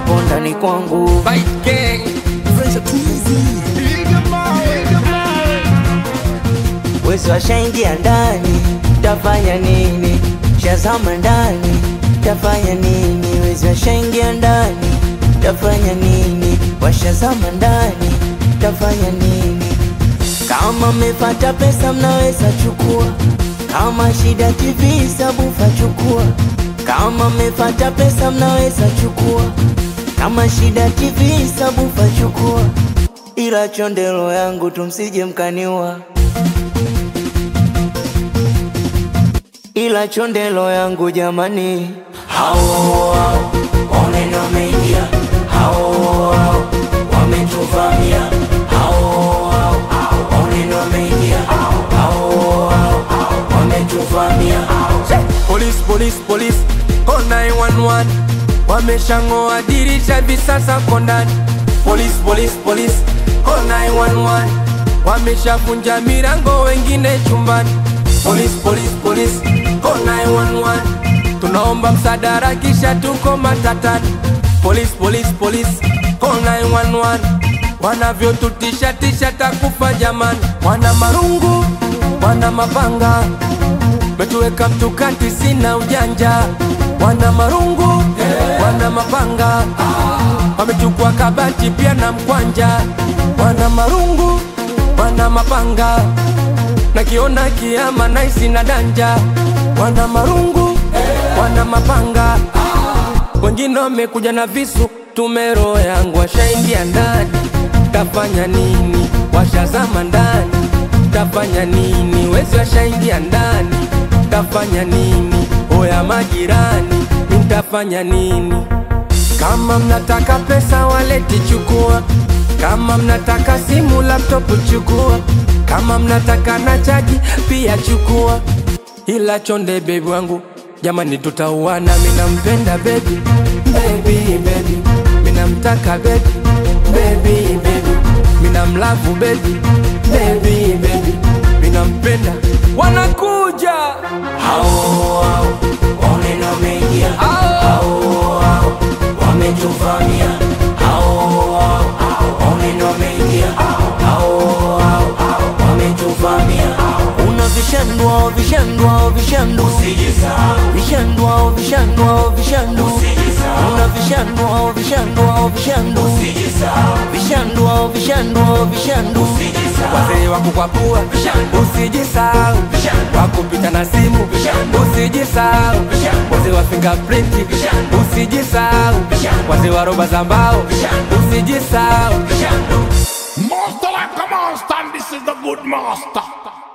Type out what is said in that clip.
upo ndani kwangu wezi washaingia ndani tafanya nini shazama ndani tafanya nini wezi washaingia ndani tafanya nini washazama ndani tafanya nini kama mmepata pesa mnaweza chukua kama shida TV sabufa chukua kama mmepata pesa mnaweza chukua kama shida TV sabufa chukua ila chondelo yangu tumsije mkaniua ila chondelo yangu jamani hao hao oneno wameingia hao hao wametuvamia hao hao oneno wameingia hao hao wametuvamia Police, police, police, call 911 Wameshang'oa dirisha hivi sasa ko ndani Police, police, police, call 911 Wameshavunja milango wengine chumbani Police, police, police, call 911 Tunaomba msaada kisha tuko matatani Police, police, police, call 911 Wanavyotutisha tisha takufa jamani Wana marungu, wana mapanga metuweka mtukati, sina ujanja, wana marungu wana mapanga, wamechukua kabati pia na mkwanja, wana marungu wana mapanga, nakiona kiama naisi na danja, wana marungu wana mapanga, wengine wamekuja na visu, tumero yangu washaingia ndani, tafanya nini? Washazama ndani, tafanya nini? Wezi washaingia ndani, tafanya nini? Oya majirani, mtafanya nini? Kama mnataka pesa waleti chukua, kama mnataka simu laptop chukua, kama mnataka na chaji pia chukua, ila chonde bebi wangu jamani, tutauana. Minampenda bebi, bebi, bebi, minamtaka bebi, bebi, bebi, minamlavu bebi, bebi, bebi, minampenda. Wanakuja hao hao oneno wameingia hao hao wametuvamia hao hao oneno wameingia hao hao wametuvamia una vishandwa vishandwa vishandu vishandwa vishandwa vishandu una vishandwa vishandwa vishandu vishandwa vishandwa vishandu wazee wa kukwapua, usijisahau wakupita na simu, usijisahau wazee wa fingerprint, usijisahau wazee wa roba za mbao, usijisahau Master like a monster, and this is the good master.